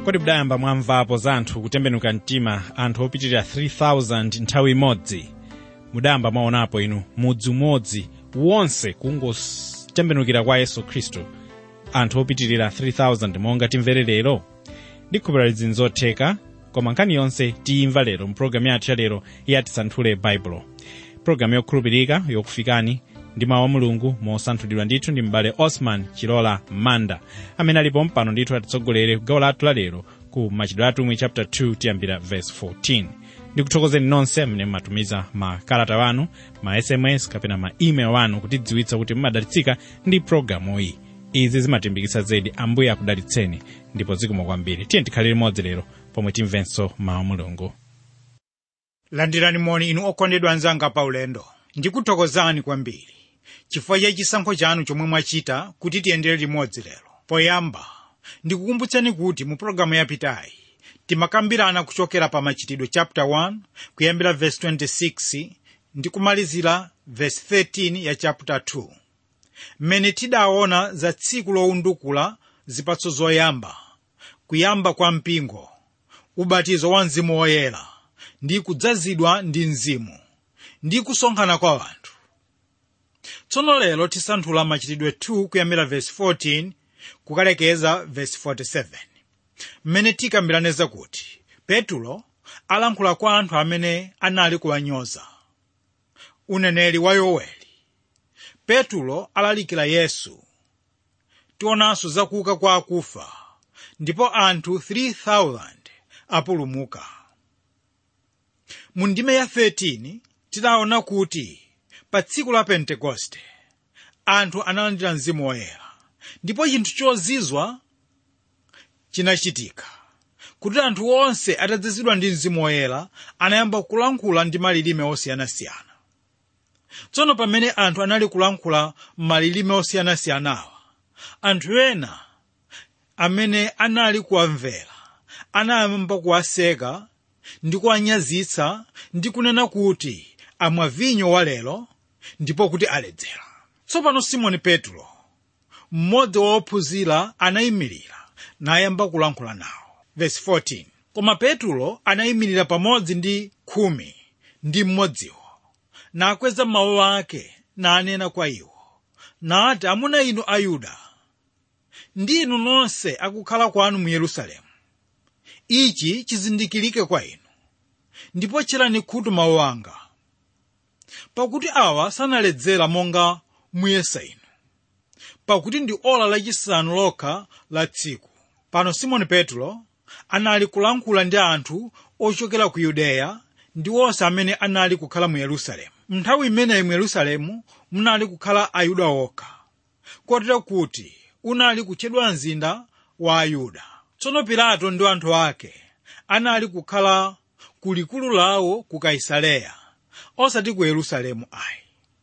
kodi mudayamba mwamvapo za anthu kutembenuka mtima anthu opitirira 3000 nthawi imodzi mudayamba mwaonapo inu mudzi umodzi wonse kungotembenukira kwa yesu khristu anthu opitirira 3000 monga timvere lero ndikhupira izi zotheka koma nkhani yonse tiyimva lero mpulogalamu yathu ya lero yatisanthule baibulo pulogalamu yokhulupirika yokufikani ndi mawu a mulungu mosanthulidwa ndithu ndi m'bale osman chilola manda amene alipo mpano ndithu atitsogolere ku gawo lathu la lero ku machitidwe atumwi chapter 2 tiyambira verse 14 ndikuthokozeni nonse amene mmatumiza makalata wanu ma sms kapena ma email wanu kutidziwitsa kuti mmadalitsika ndi pulogalamu iyi izi zimatimbikitsa zedi ambuye akudalitseni ndipo zikomo kwambiri tiye tikhalire limodzi lero pomwe timvenso mawu a mulungu landirani moni inu okondedwa anzanga paulendo ndikuthokozani kwambiri chifukwa cha chisankho chanu chomwe mwachita kuti tiyendere limodzi lero poyamba ndikukumbutseni kuti mu pologalamu yapitayi timakambirana kuchokera pa machitidwe chapter 1 kuyambira verse 26 ndi kumalizira verse 13 ya chapter 2 mmene tidaona za tsiku lowundukula zipatso zoyamba kuyamba kwa mpingo ubatizo wa mzimu woyera ndi kudzazidwa ndi mzimu ndi kusonkhana kwa anthu tsono lero tisanthula machitidwe 2 kuyambira verse 14 kukalekeza verse 47 mmene tikambirane kuti petulo alankhula kwa anthu amene anali kuwanyoza uneneri wa yoweli petulo alalikira yesu tionanso zakuuka kwa akufa ndipo anthu 3000 apulumuka mu ndime ya 13 tidaona kuti pa tsiku la pentekoste anthu analandira mzimu woyera ndipo chinthu chozizwa chinachitika kuti anthu onse atadzazidwa ndi mzimu woyera anayamba kulankhula ndi malilime osiyanasiyana tsono pamene anthu anali kulankhula malilime osiyanasiyanawa anthu ena amene anali kuwamvera anayamba kuwaseka ndi kuwanyazitsa ndi kunena kuti amwa vinyo walero ndipo kuti aledzera tsopano simoni petro mmodzi wa ophunzira anayimirira nayamba kulankhula nawo verse 14 koma petro anayimirira pamodzi ndi khumi ndi mmodziwo nakweza mawu ake nanena kwa iwo nati amuna inu ayuda ndi inu nonse akukhala kwanu mu yerusalemu ichi chizindikirike kwa inu ndipo tcherani khutu mawu anga pakuti awa sanaledzera monga muyesa inu pakuti ndi ola lachisanu lokha la tsiku pano simoni petro anali kulankhula ndi anthu ochokera ku yudeya ndi onse amene anali kukhala mu yerusalemu nthawi imeneyi mu yerusalemu munali kukhala ayuda okha kotero kuti unali kutchedwa mzinda wa ayuda tsono pilato ndi anthu ake anali kukhala ku likulu lawo ku kaisareya osati ku yerusalemu ayi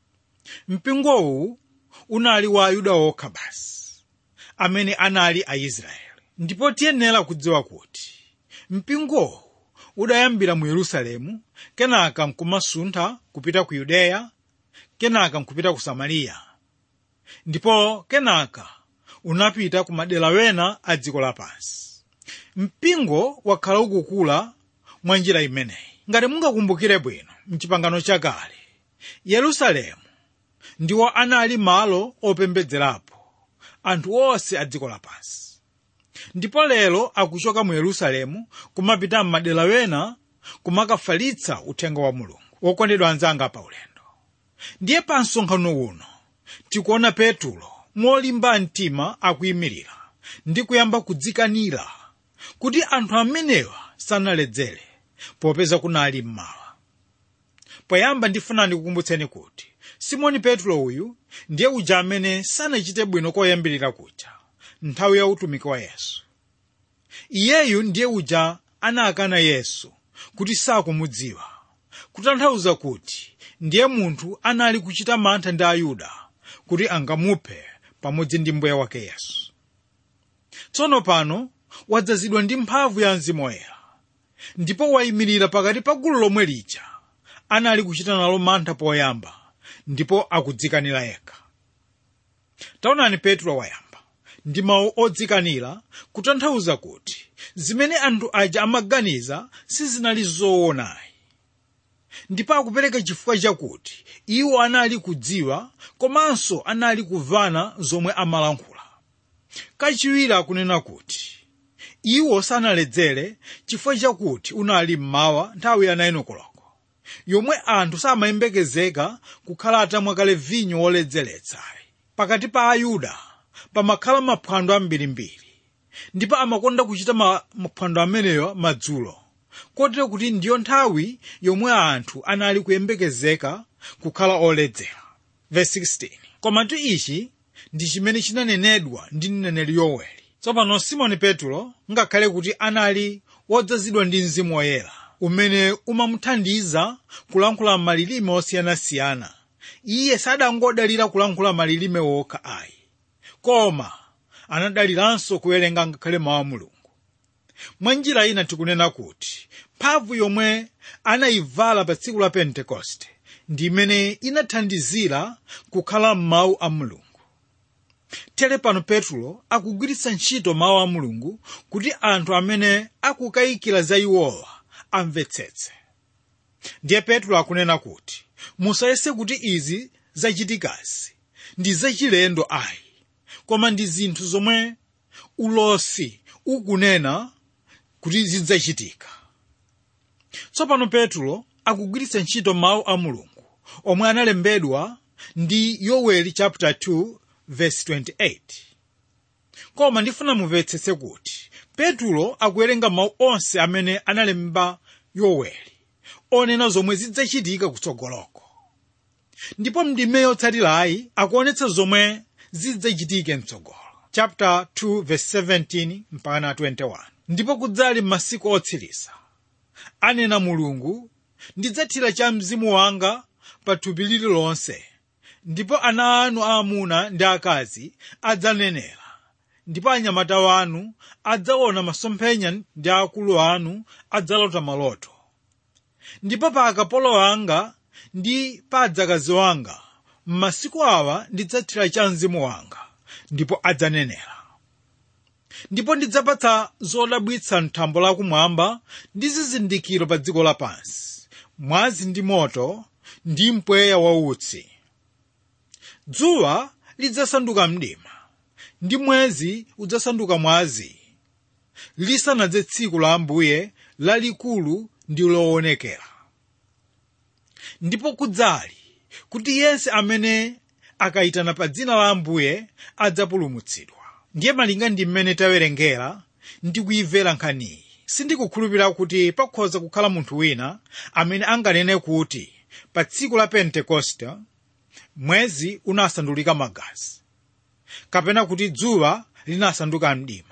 mpingowu unali wa ayuda okha basi amene anali aisraeli ndipo tiyenera kudziwa kuti mpingowu udayambira mu yerusalemu kenaka nkumasuntha kupita ku yudeya kenaka nkupita ku samariya ndipo kenaka unapita ku madera wena a dziko lapansi mpingo wakhala ukukula mwa njira imeneyi ngati mungakumbukire bwino mchipangano chakale yerusalemu ndiwo anali malo opembedzerapo anthu onse a dziko lapansi ndipo lero akuchoka mu yerusalemu kumapita m'madera wena kumakafalitsa uthenga wa mulungu wokondedwa anzanga pa ulendo ndiye pa msonkhano uno tikuona petulo molimba mtima akuyimirira ndi kuyamba kudzikanira kuti anthu amenewa sanaledzere popeza kunali mmawa poyamba ndifuna ndikukumbutseni kuti simoni petro uyu ndiye uja amene sanachite bwino koyambirira kuja nthawi ya utumiki wa yesu iyeyu ndiye uja anakana yesu kuti sakumudziwa kutanthauza kuti ndiye munthu anali kuchita mantha ndi ayuda kuti angamuphe pamodzi ndi mbuye wake yesu tsono pano wadzazidwa ndi mphamvu ya mzimu woyera ndipo wayimirira pakati pa gulu lomwe lija anali kuchita nalo mantha poyamba ndipo akudzikanira yekha taonani petro wayamba ndi mawu odzikanira kutanthauza kuti zimene anthu aja amaganiza sizinali zoonayi ndipo akupereka chifukwa chakuti iwo anali kudziwa komanso anali kumvana zomwe amalankhula kachiwiri akunena kuti iwo sanaledzere chifukwa chakuti unali mmawa nthawi ya 9 koloko yomwe anthu samayembekezeka kukhala atamwa kale vinyo woledzeretsayi pakati pa ayuda pamakhala maphwando ambirimbiri ndipo amakonda kuchita maphwando ameneyo madzulo kotero kuti ndiyo nthawi yomwe anthu anali kuyembekezeka kukhala oledzera Verse 16. komatu ichi ndi chimene chinanenedwa ndi mneneri yoweli tsopano simoni petulo ngakhale kuti anali wodzazidwa ndi mzimu woyera umene umamuthandiza kulankhula malilime osiyanasiyana iye sadangodalira kulankhula malilime wokha ayi koma anadaliranso kuwerenga ngakhale mawu a mulungu mwa njira ina tikunena kuti mphamvu yomwe anayivala pa tsiku la pentekoste ndi imene inathandizira kukhala m'mawu a mulungu tere pano petulo akugwiritsa ntchito mawu a mulungu kuti anthu amene akukayikira za iwowa amvetsetse ndiye petulo akunena kuti musayese kuti izi zachitikazi ndi zachilendo ayi koma ndi zinthu zomwe ulosi ukunena kuti zidzachitika tsopano petulo akugwiritsa ntchito mawu a mulungu omwe analembedwa ndi yoweli chapter 2 verse 28 koma ndifuna mumvetsetse kuti petulo akuwerenga mawu onse amene analemba yoweli onena zomwe zidzachitika kutsogoloko ndipo mndime yotsatirayi akuonetsa zomwe zidzachitike mtsogolo chapter 2 verse 17 mpaka 21 ndipo kudzali m'masiku otsiriza anena mulungu ndidzathira cha mzimu wanga pa thupi lililonse ndipo ana anu aamuna ndi akazi adzanenera ndipo anyamata wanu adzaona masomphenya ndi akulu anu adzalota maloto ndipo pa akapolo anga ndi pa adzakazi wanga m'masiku awa ndidzathira cha mzimu wanga ndipo adzanenera ndipo ndidzapatsa zodabwitsa mthambo lakumwamba ndi zizindikiro pa dziko lapansi mwazi ndi moto ndi mpweya wautsi dzuwa lidzasanduka mdima ndi mwezi udzasanduka mwazi lisanadze tsiku la ambuye lalikulu ndi loonekera ndipo kudzali kuti yense amene akayitana pa dzina la ambuye adzapulumutsidwa ndiye malinga ndi mmene tawerengera ndi kuyimvera nkhaniyi sindikukhulupirira kuti pakhoza kukhala munthu wina amene anganene kuti pa tsiku la pentekoste mwezi unasandulika magazi kapena kuti dzuwa linasanduka mdima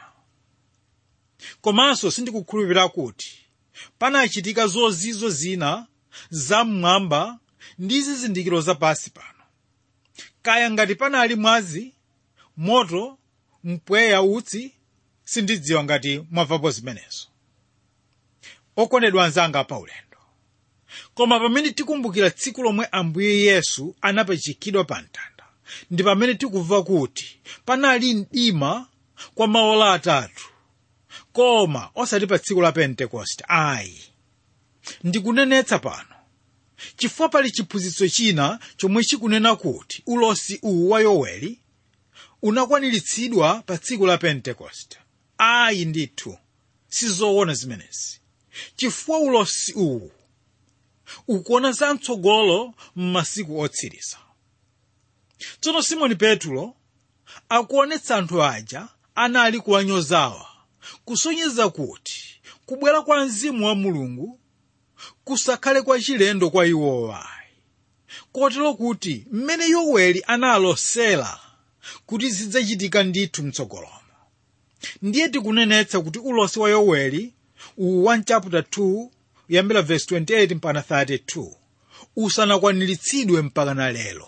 komanso sindikukhulupirira kuti panachitika zozizwa zina zam'mwamba ndi zizindikiro zapansi pano kaya ngati panali mwazi moto mpweya utsi sindidziwa ngati mwamvapo zimenezo okondedwa anzanga paulendo koma pamene tikumbukira tsiku lomwe ambuye yesu anapachikidwa pa mtanda ndi pamene tikumva kuti panali mdima kwa maola atatu koma osati pa tsiku la pentekoste ayi ndikunenetsa pano chifukwa pali chiphunzitso china chomwe chikunena kuti ulosi uwu wa yoweli unakwaniritsidwa pa tsiku la pentekoste ayi ndithu sizoona zimenezi chifukwa ulosi uwu ukuona zamtsogolo m'masiku otsiriza tsono simoni petulo akuonetsa anthu aja anali kuwanyozawa kusonyeza kuti kubwera kwa mzimu wa mulungu kusakhale kwa chilendo kwa iwowa kotero kuti mmene yoweli analosera kuti zidzachitika ndithu mtsogolomo ndiye tikunenetsa kuti ulosi wa yoweli uwu 1 chapter 2 kuyambira verse 28 mpaka 32 usanakwaniritsidwe mpaka na lero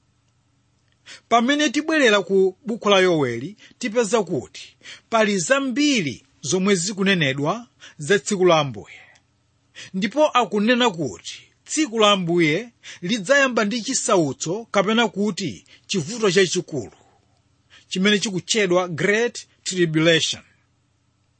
pamene tibwerera ku buku la yoweli tipeza kuti pali zambiri zomwe zikunenedwa za tsiku la ambuye ndipo akunena kuti tsiku la ambuye lidzayamba ndi chisautso kapena kuti chivuto chachikulu chimene chikutchedwa great tribulation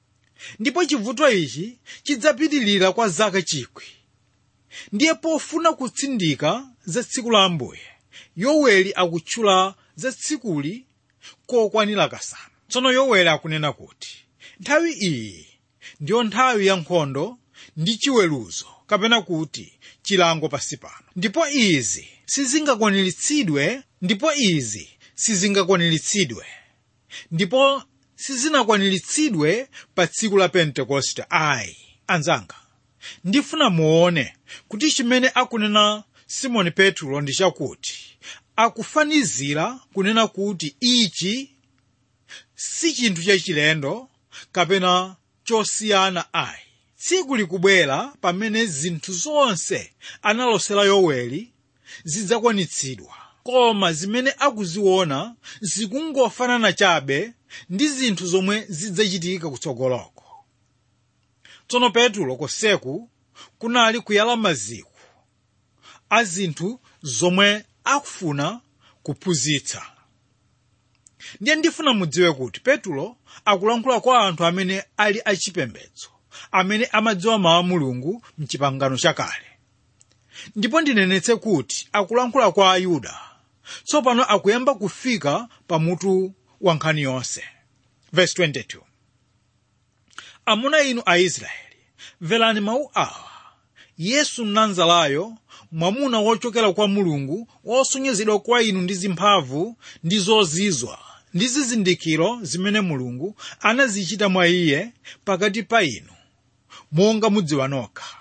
ndipo chivuto ichi chidzapitilira kwa zaka chikwi ndiye pofuna kutsindika za tsiku la ambuye yoweli akutchula za tsikuli kokwanira kasanu tsono yoweli akunena kuti nthawi iyi ndiyo nthawi ya nkhondo ndi chiweruzo kapena kuti chilango pasi pano ndipo izi sizingakwaniritsidwe ndipo izi sizingakwaniritsidwe ndipo sizinakwaniritsidwe pa tsiku la pentekoste ayi anzanga ndifuna muone kuti chimene akunena simoni petro ndi chakuti akufanizira kunena kuti ichi si chinthu chachilendo kapena chosiyana ayi tsiku likubwera pamene zinthu zonse analosera yoweli zidzakwanitsidwa koma zimene akuziona zikungofanana chabe ndi zinthu zomwe zidzachitika kutsogoloko tsono petulo konseku kunali kuyala maziko a zinthu zomwe akufuna kuphunzitsa ndiye ndifuna mudziwe kuti petulo akulankhula kwa anthu amene ali achipembedzo amene amadziwa mawu a mulungu mchipangano chakale ndipo ndinenetse kuti akulankhula kwa ayuda tsopano akuyamba kufika pamutu wa nkhani yonse verse 22 amuna inu aisraeli mverani mawu awa yesu mnazarayo mwamuna wochokera kwa mulungu wosonyezedwa kwa inu ndi zimphamvu ndi zozizwa ndi zizindikiro zimene mulungu anazichita mwa iye pakati pa inu monga mudziwa nokha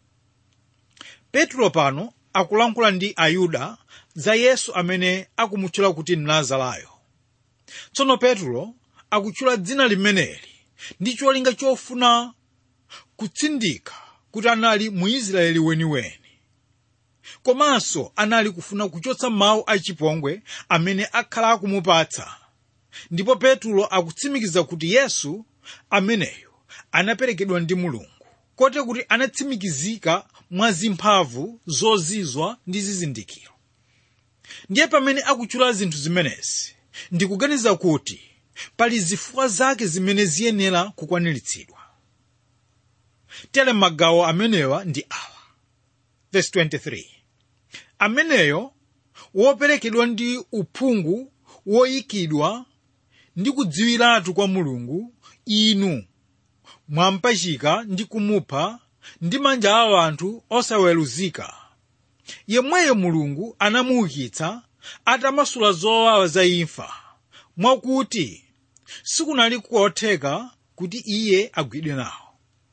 petro pano akulankhula ndi ayuda za yesu amene akumutchula kuti mnazarayo tsono petro akutchula dzina limeneli ndi cholinga chofuna kutsindika kuti anali muisraeli weniweni komanso anali kufuna kuchotsa mawu achipongwe amene akhala akumupatsa ndipo petro akutsimikiza kuti yesu ameneyo anaperekedwa ndi mulungu kote kuti anatsimikizika mwa zimphamvu zozizwa ndi zizindikiro ndiye pamene akutchula zinthu zimenezi ndikuganiza kuti pali zifukwa zake zimene ziyenera kukwaniritsidwa tere magawo amenewa ndi awa verse 23 ameneyo woperekedwa ndi uphungu woyikidwa ndi kudziwiratu kwa mulungu inu mwampachika ndi kumupha ndi manja a anthu osaweruzika yemweyo mulungu anamuukitsa atamasula zowawa za imfa mwakuti sikunali kotheka kuti iye agwidwe nawo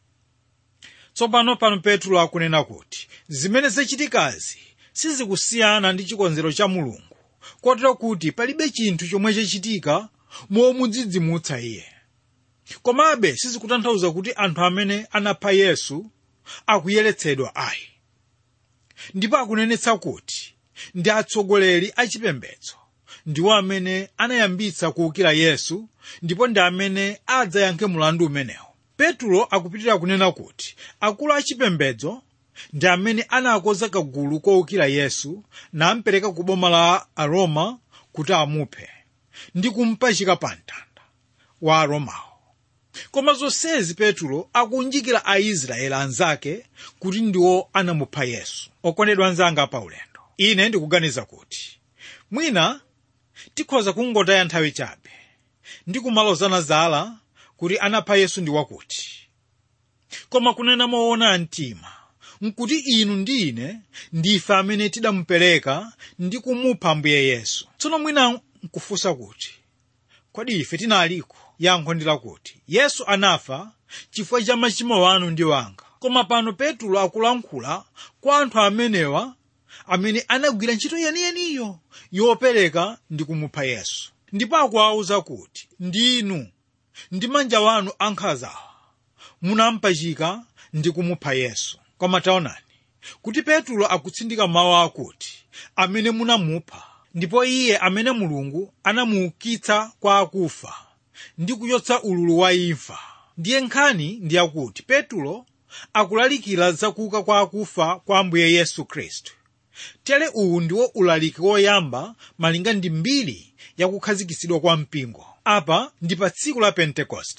tsopano pano petro akunena kuti zimene zachitikazi sizikusiyana ndi chikonzero cha mulungu kotero kuti palibe chinthu chomwe chachitika momudzidzimutsa iye komabe sizikutanthauza kuti anthu amene anapha yesu akuyeretsedwa ayi ndipo akunenetsa kuti ndi atsogoleri achipembedzo ndiwo amene anayambitsa kuwukira yesu ndipo ndi amene adzayankhe mulandu umenewo petro akupitirira kunena kuti akulu achipembedzo ndi amene anakonza kagulu kowukira yesu nampereka ku boma la aroma kuti amuphe ndi kumpachika pa mtanda wa aromawo koma zonsezi petro akunjikira aisraeli anzake kuti ndiwo anamupha yesu okondedwa anzanga pa ulendo ine ndikuganiza kuti mwina tikhoza kungotaya nthawi chabe ndi kumalozana zala kuti anapha yesu ndi wakuti koma kunena moona mtima nkuti inu ndi ine ndife amene tidamupereka ndi kumupha ambuye yesu tsono mwina nkufunsa kuti kodi ife tinaliko yankho ndi lakuti yesu anafa chifukwa cha machimo wanu ndi wanga koma pano petro akulankhula kwa anthu amenewa amene anagwira ntchito yeniyeniyo yopereka ndi kumupha yesu ndipo akuwawuza kuti ndinu ndi manja wanu ankhanzawa munampachika ndi kumupha yesu koma taonani kuti petro akutsindika mawu akuti amene munamupha ndipo iye amene mulungu anamuukitsa kwa akufa ndi kuchotsa ululu wa imfa ndiye nkhani ndi yakuti petro akulalikira zakuuka kwa akufa kwa ambuye yesu khristu tere uwu ndiwo ulaliki woyamba malinga ndi mbiri yakukhazikitsidwa kwa mpingo apa ndi pa tsiku la pentekoste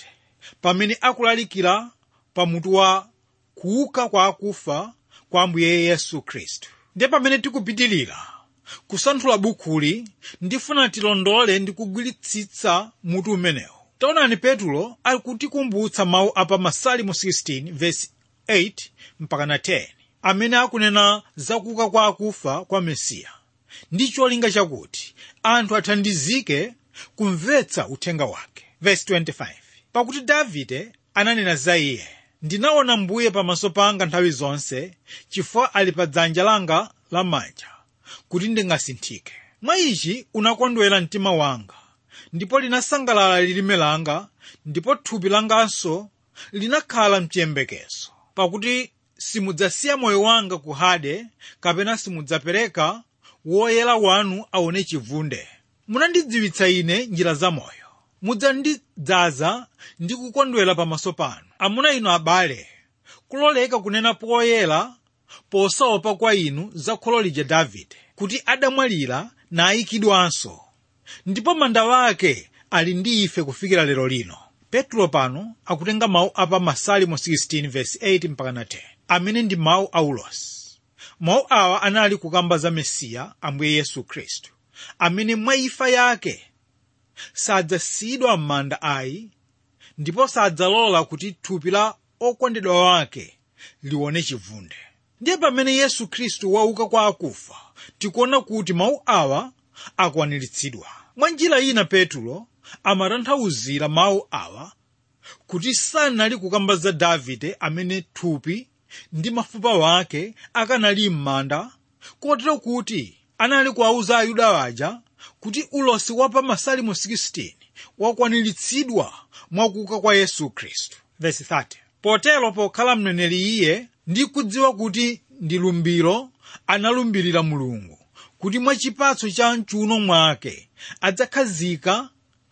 pamene akulalikira pamutu wa kuuka kwa akufa kwa ambuye yesu khristu ndiye pamene tikupitilira kusanthula bukuli ndifuna tilondole ndi kugwiritsitsa mutu umenewu taonani petulo akutikumbutsa mawu apa masalimo 16 verse 8 mpaka na 10 amene akunena zakuuka kwa akufa kwa mesiya ndi cholinga chakuti anthu athandizike kumvetsa uthenga wake verse 25 pakuti davide ananena za iye ndinaona mbuye pamaso panga nthawi zonse chifukwa ali pa dzanja langa lamanja kuti ndingasinthike mwa ichi unakondwera mtima wanga ndipo linasangalala lilime langa ndipo thupi langanso linakhala mchiyembekezo pakuti simudzasiya moyo wanga ku hade kapena simudzapereka woyera wanu aone chivunde munandidziwitsa ine njira za moyo mudzandidzaza ndi kukondwera pamaso panu amuna inu abale kuloleka kunena poyera posaopa kwa inu za kholo lija davide kuti adamwalira nayikidwanso ndipo manda wake ali ndi ife kufikira lero lino petro pano akutenga mawu apa masalimo 16 verse 8 mpaka na 10 amene ndi mawu a ulosi mawu awa anali kukamba za mesiya ambuye yesu khristu amene mwa imfa yake sadzasiyidwa m'manda ayi ndipo sadzalola kuti thupi la okondedwa wake lione chivunde ndiye pamene yesu khristu wauka kwa akufa tikuona kuti mawu awa akwaniritsidwa mwa njira ina petulo amatanthauzira mawu awa kuti sanali kukamba za davide amene thupi ndi mafupa wake akanali m'manda kotero kuti anali kuwauza ayuda aja kuti ulosi wa pa masalimo 16 wakwaniritsidwa mwakuuka kwa yesu khristu verse 30 potero pokhala mneneri iye ndi kudziwa kuti ndi lumbiro analumbirira mulungu kuti mwa chipatso cha mchuno mwake adzakhazika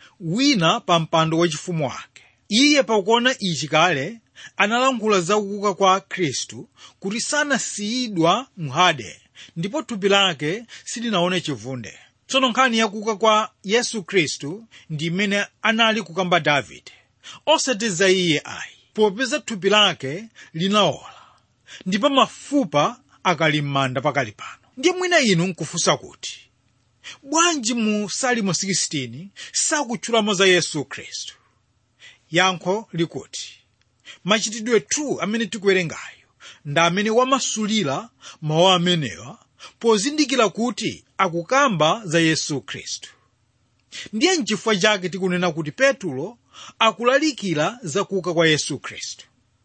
wina pa mpando wachifumu wake iye pakuona ichi kale analankhula za kuuka kwa khristu kuti sanasiyidwa mhade ndipo thupi lake silinaone chivunde tsono nkhani yakuuka kwa yesu khristu ndi imene anali kukamba davide osati za iye ayi popeza thupi lake linaola ndipo mafupa akali m'manda pakali pano ndiye mwina inu nkufunsa kuti bwanji mu salimo 16 sakutchulamo za yesu khristu yankho likuti machitidwe 2 amene tikuwerengayo ndi amene wamasulira mawu amenewa pozindikira kuti akukamba za yesu khristu ndiye nchifukwa chake tikunena kuti petulo akulalikira za kuuka kwa yesu khristu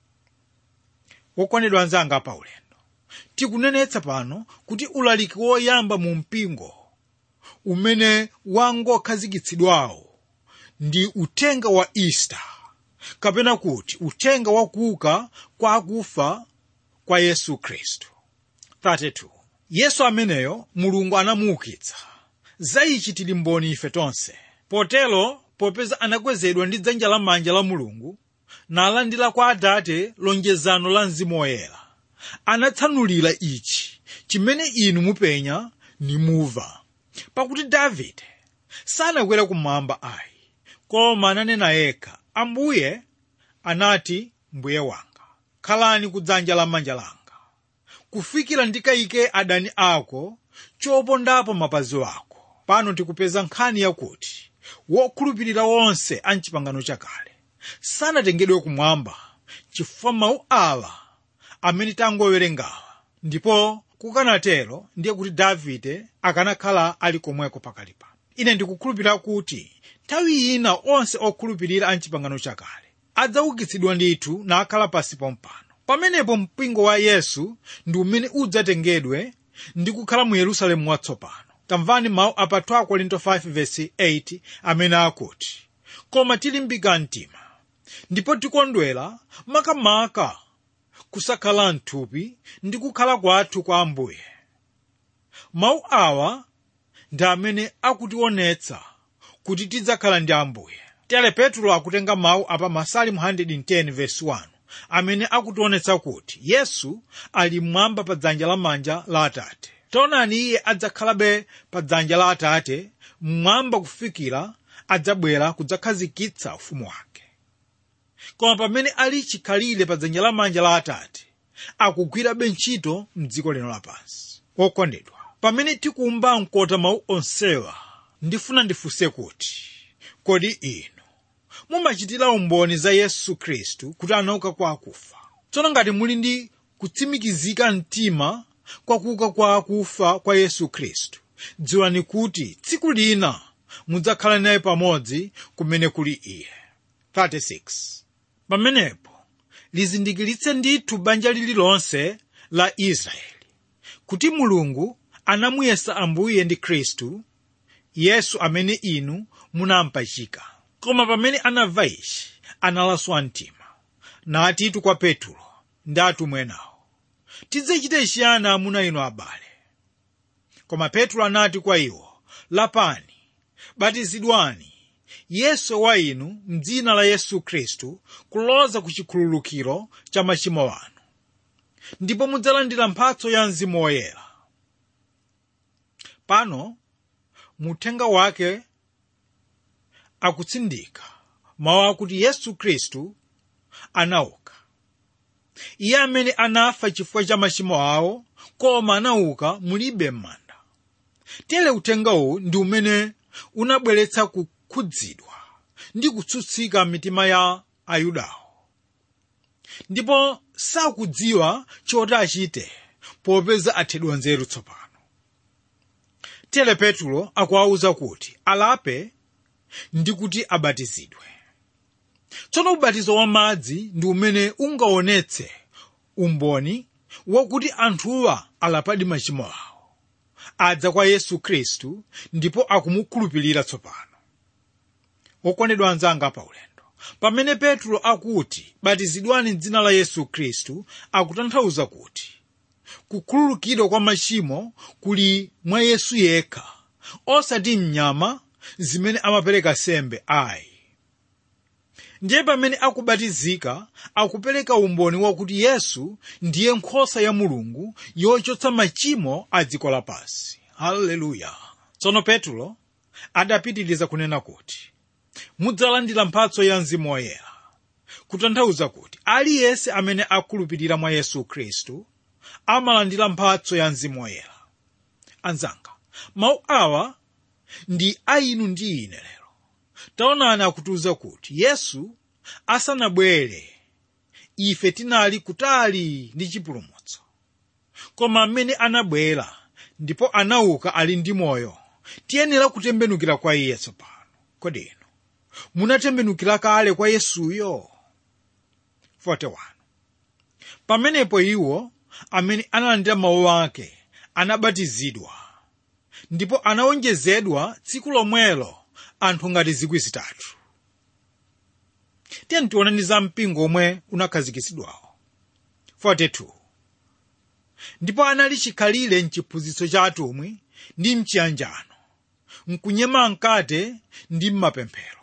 wokondedwa anzanga pa ulendo tikunenetsa pano kuti ulaliki woyamba mu mpingo umene wangokhazikitsidwawo ndi uthenga wa easter kapena kuti uthenga wa kuuka kwa akufa kwa yesu khristu 32 yesu ameneyo mulungu anamuukitsa za ichi tili mboni ife tonse potero popeza anakwezedwa ndi dzanja lamanja la mulungu nalandira kwa atate lonjezano la mzimu woyera anatsanulira ichi chimene inu mupenya nimuva pakuti davide sanakwera kumwamba ayi koma ananena yekha ambuye anati mbuye wanga khalani ku dzanja lamanja langa kufikira ndikayike adani ako chopondapo mapazi wako pano tikupeza nkhani yakuti wokhulupirira wonse a mchipangano chakale sanatengedwe kumwamba chifukwa mawu awa amene tangowerengawa ndipo kukanatero ndiye kuti davide akanakhala ali komweko pakali pano ine ndikukhulupirira kuti nthawi ina onse okhulupirira a mchipangano chakale adzaukitsidwa ndithu nakhala pasi pompano pamenepo mpingo wa yesu ndi umene udzatengedwe ndi kukhala mu yerusalemu watsopano tamvani mawu apa 2 korinto 5:8 amene akuti koma tilimbika mtima ndipo tikondwera makamaka kusakhala mthupi ndi kukhala kwathu kwa ambuye mawu awa ndi amene akutionetsa kuti tidzakhala ndi ambuye tere petro akutenga mawu apa masalimu 110:1 amene akutionetsa kuti yesu ali mmwamba pa dzanja lamanja la atate taonani iye adzakhalabe pa dzanja la atate mmwamba kufikira adzabwera kudzakhazikitsa ufumu wake koma pamene ali chikhalire pa dzanja lamanja la atate akugwirabe ntchito mdziko lino lapansi okondedwa pamene tikumva mkota mawu onsewa ndifuna ndifunse kuti kodi inu mumachitira umboni za yesu khristu kuti anauka kwa akufa tsono ngati muli ndi kutsimikizika mtima kwa kuuka kwa akufa kwa yesu khristu dziwani kuti tsiku lina mudzakhala naye pamodzi kumene kuli iye 36 pamenepo lizindikiritse ndithu banja lililonse la israeli kuti mulungu anamuyesa ambuye ndi khristu yesu amene inu munampachika koma pamene anamva ichi analaswa mtima natitu kwa petulo ndi atumwi enawo tidzachite chiyani amuna inu abale koma petulo anati kwa iwo lapani batizidwani yesu wa inu mdzina la yesu khristu kuloza ku chikhululukiro cha machimo anu ndipo mudzalandira mphatso ya mzimu woyera pano muthenga wake akutsindika mawu akuti yesu khristu anauka iye amene anafa chifukwa cha machimo awo koma anauka mulibe m'manda tere uthenga uwu ndi umene unabweretsa kukhudzidwa ndi kutsutsika mitima ya ayudawo ndipo sakudziwa choti achite popeza athedwa nzeru tsopano tere petulo akuwawuza kuti alape ndi kuti abatizidwe tsono ubatizo wa madzi ndi umene ungaonetse umboni wakuti anthuwa alapadi machimo awo adza kwa yesu khristu ndipo akumukhulupirira tsopano okondedwa anzanga paulendo pamene petro akuti batizidwani m'dzina la yesu khristu akutanthauza kuti kukhululukidwa kwa machimo kuli mwa yesu yekha osati mnyama zimene amapereka sembe ayi ndiye pamene akubatizika akupereka umboni wakuti yesu ndiye nkhosa ya mulungu yochotsa machimo a dziko lapansi haleluya tsono petulo adapitiriza kunena kuti mudzalandira mphatso ya mzimu woyera kutanthauza kuti aliyense amene akhulupirira mwa yesu khristu amalandira mphatso ya mzimu woyera anzanga mawu awa ndi a inu ndi ine lero taonani akutiuza kuti yesu asanabwere ife tinali kutali ndi chipulumutso koma amene anabwera ndipo anauka ali ndi moyo tiyenera kutembenukira kwa iye tsopano kodi inu munatembenukira kale kwa yesuyo 41 pamenepo iwo amene analandira mawu ake anabatizidwa ndipo anawonjezedwa tsiku lomwelo anthu ngati zikwi zitatu tiyeni tione za mpingo omwe unakhazikitsidwawo 42 ndipo anali chikhalire mchiphunzitso cha atumwi ndi mchiyanjano mkunyema mkate ndi mmapemphero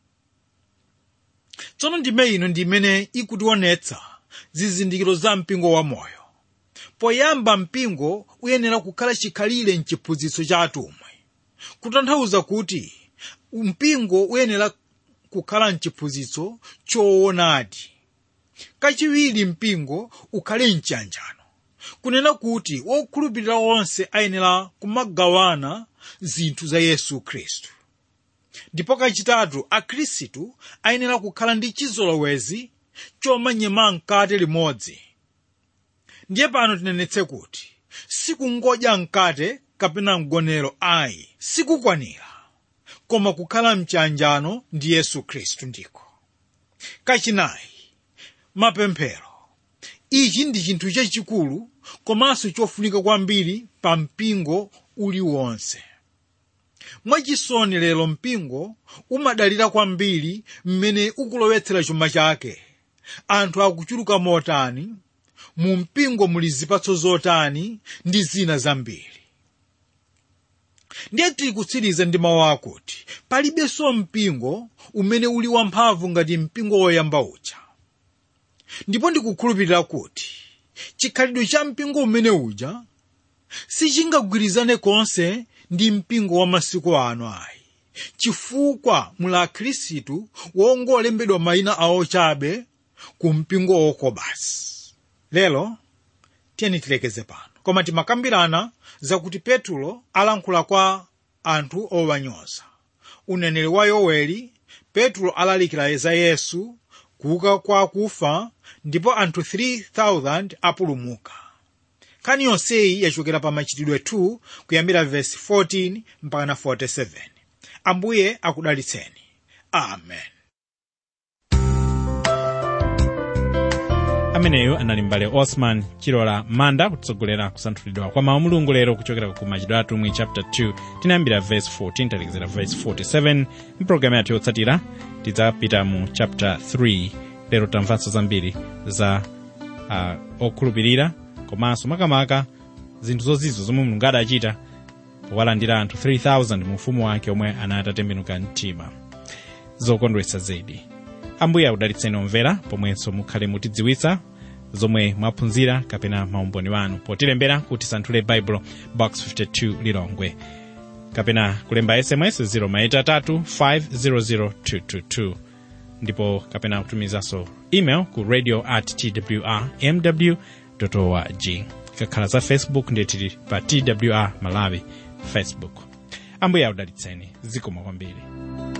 tsono ndime ino ndi imene ikutionetsa zizindikiro za mpingo wamoyo poyamba mpingo uyenera kukhala chikhalire mchiphunzitso cha atumwi kutanthauza kuti mpingo uyenera kukhala mchiphunzitso choonadi kachiwiri mpingo ukhale mchiyanjano kunena kuti wokhulupirira onse ayenera kumagawana zinthu za yesu khristu ndipo kachitatu akhristu ayenera kukhala ndi chizolowezi chomanyema mkate limodzi ndiye pano tinenetse kuti sikungodya mkate kapena mgonero ayi sikukwanira koma kukhala mchiyanjano ndi yesu khristu ndiko kachinayi mapemphero ichi ndi chinthu chachikulu komanso chofunika kwambiri pa mpingo uliwonse mwachisoni lero mpingo umadalira kwambiri mmene ukulowetsera chuma chake anthu akuchuluka motani mu mpingo muli zipatso zotani ndi zina zambiri ndiye tili kutsiriza ndi mawu akuti palibenso mpingo umene uli wamphamvu ngati mpingo woyamba uja ndipo ndikukhulupirira kuti chikhalidwe cha mpingo umene uja sichingagwirizane konse ndi mpingo wa masiku ano ayi chifukwa muli akhristu wongolembedwa mayina awo chabe ku mpingo woko basi lero tiyeni tilekeze pano koma timakambirana zakuti petulo alankhula kwa anthu owanyoza uneneri wa yoweli petulo alalikira za yesu kuuka kwa akufa ndipo anthu 3000 apulumuka nkhani yonseyi yachokera pa machitidwe 2 kuyambira vesi 14 mpaka 47 ambuye akudalitseni amen ameneyu anali mbale osman chilola manda kutitsogolera kusanthulidwa kwa mawu mulungu lero kuchokera ku machitidwe atumwi chapter 2 tinayambira verse 14 talekezera verse 47 mpulogalamu yathu yotsatira tidzapita mu chapter 3 lero tamvanso zambiri za uh, okhulupirira komanso makamaka zinthu zozizo zomwe mulungu adachita powalandira anthu 3000 mu ufumu wake omwe anati atembenuka mtima zokondwetsa zedi ambuye akudalitseni omvera pomwenso mukhale mutidziwitsa zomwe mwaphunzira kapena maumboni wanu potilembera kuti tisanthule baibulo box 52 lilongwe kapena kulemba sms 0maitatu 500222 ndipo kapena kutumizanso email ku radio at twr mw org kakhala za facebook ndiye tili pa twr malawi facebook ambuye akudalitseni zikomo kwambiri